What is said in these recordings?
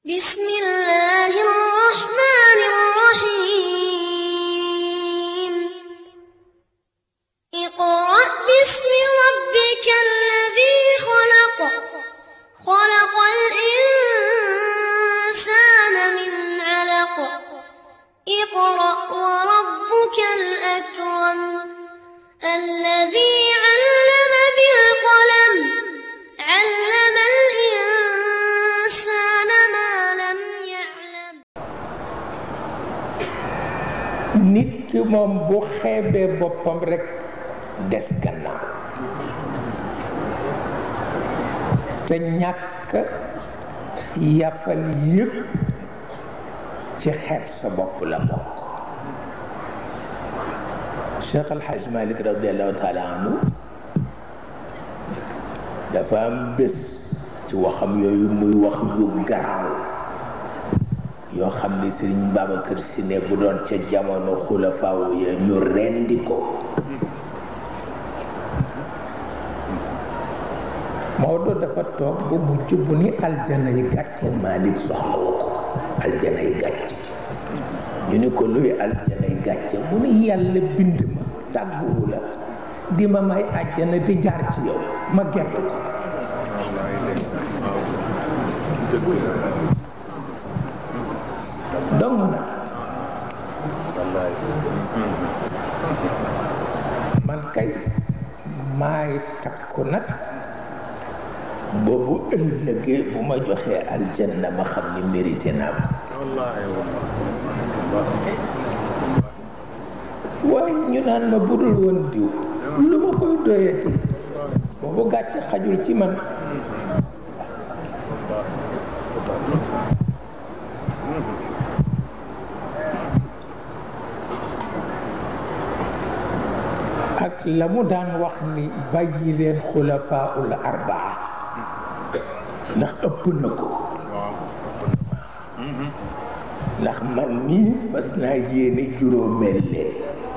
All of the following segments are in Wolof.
بسم الله الرحمن الرحيم اقرأ باسم ربك الذي خلق خلق الإنسان من علق اقرأ وربك الأكرم الذي علم بالقلم علم الإنسان ما لم يعلم nit ki moom bu xeebee boppam rekk des gannaaw te ñàkk yàppal yëpp ci xeeb sa bopp la bokk Cheikh Al Hadj Malick radiallahu taala anhu dafa am bés ci waxam yooyu muy wax yu garaaw yoo xam ni sëriñ Babacar Si ne bu doon ca jamono xulafaaw ya ñu rendi ko Maodo dafa toog ba mujj bu ni aljana yi gàcce Malick soxlawu ko aljana yi gàcce ñu ni ko luy aljana yi gàcce mu ni yàlla bind ma tàgguwu la di ma may àjjana di jaar ci yow ma gedd ko dong na man kay maay takku nag boobu ëllëgee bu ma joxee aljanna ma xam ni mérité naa ko waaye ñu naan ma budul woon diw lu ma koy doyati boobu gàcce xajul ci man ak la mu daan wax ni bàyyi leen xulafaaul arbaa ndax ëpp na ko ndax man nii fas naa yéene juróomeel leen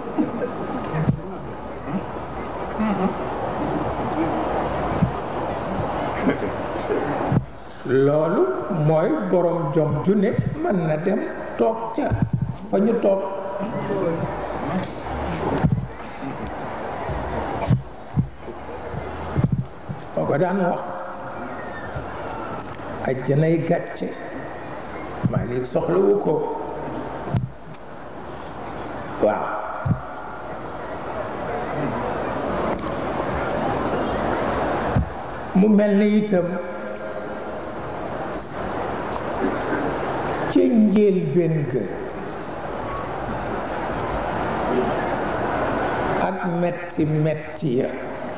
loolu mooy borom jom ju ne mën na dem toog ca fa ñu toog moo ko daan wax ajjanay gàcce Malick soxlawu ko waaw mu mel ni itam ca njëlbéen ga ak metti metti ya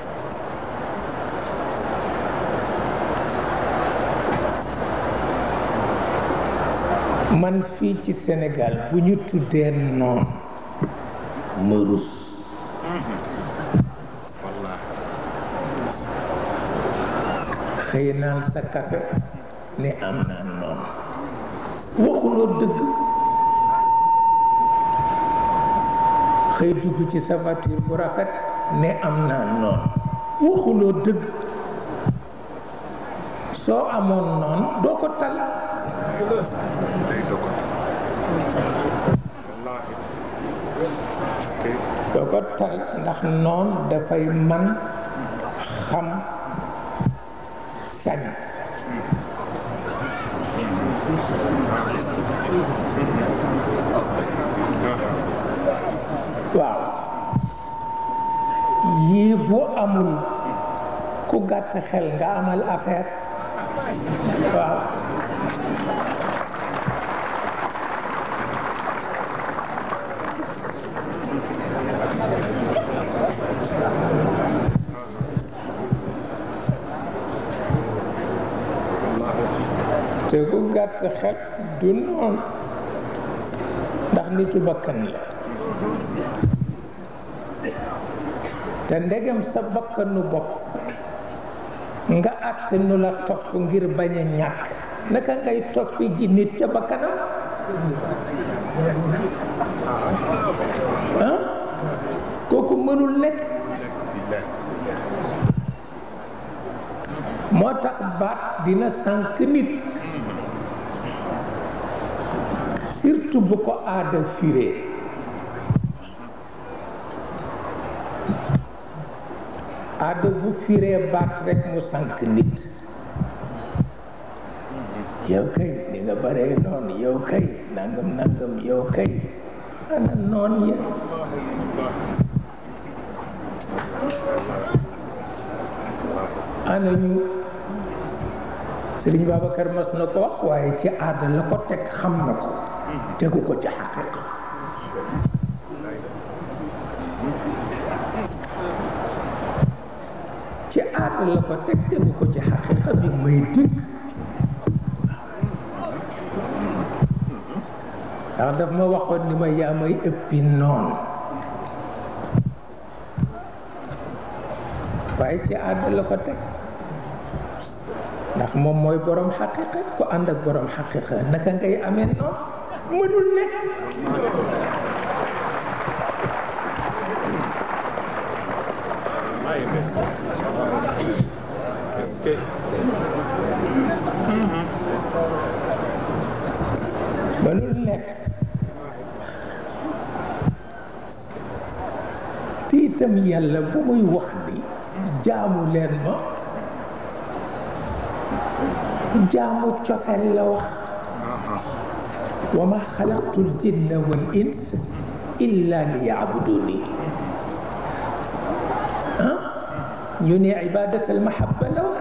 man fii ci Sénégal bu ñu tuddee noon ma rus xëy naan sa café ni am naa noon waxuloo dëgg xëy dugg ci sa voiture bu rafet ne am naa noon waxuloo dëgg soo amoon noon doo ko tal doo ko tal ndax noon dafay man xam sañ waaw yii bu amul ku gàtt xel nga amal affaire waaw te ku gàtt xel du noonu ndax nitu bakkan la te ndegem sa bakkanu bopp nga àtte nu la topp ngir bañ a ñàkk naka ngay toppi ji nit ca bakkanam ah kooku mënul nekk moo tax baat dina sànk nit surtout bu ko aada firee aada bu firee baat rekk mu sànk nit yow kay ni nga baree noon yow kay nangam nangam yow kay ana noon ya ana ñu Sëriñ Babacar mas na ko wax waaye ci aada la ko teg xam na ko tegu ko ci xaqiqa ci aada la ko teg tegu ko ci xaqiqa bi may dikk ndax daf ma waxoon ni ma yaa may ëppi noon waaye ci aada la ko teg ndax moom mooy borom xaqiqa ku ànd ak borom xaqiqa naka ngay amee noon mënul nekk mënul nekk te itam yàlla bu muy wax ni jaamu leen ma jaamu cofeel la wax wa ma xalaqtu l jinna wal ins illa li yaabuduni ah ñu ne ibadat al mahabba la wax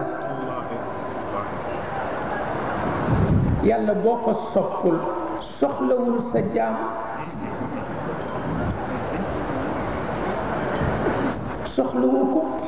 yàlla boo ko soppul soxlawul sa jaam soxlawu ko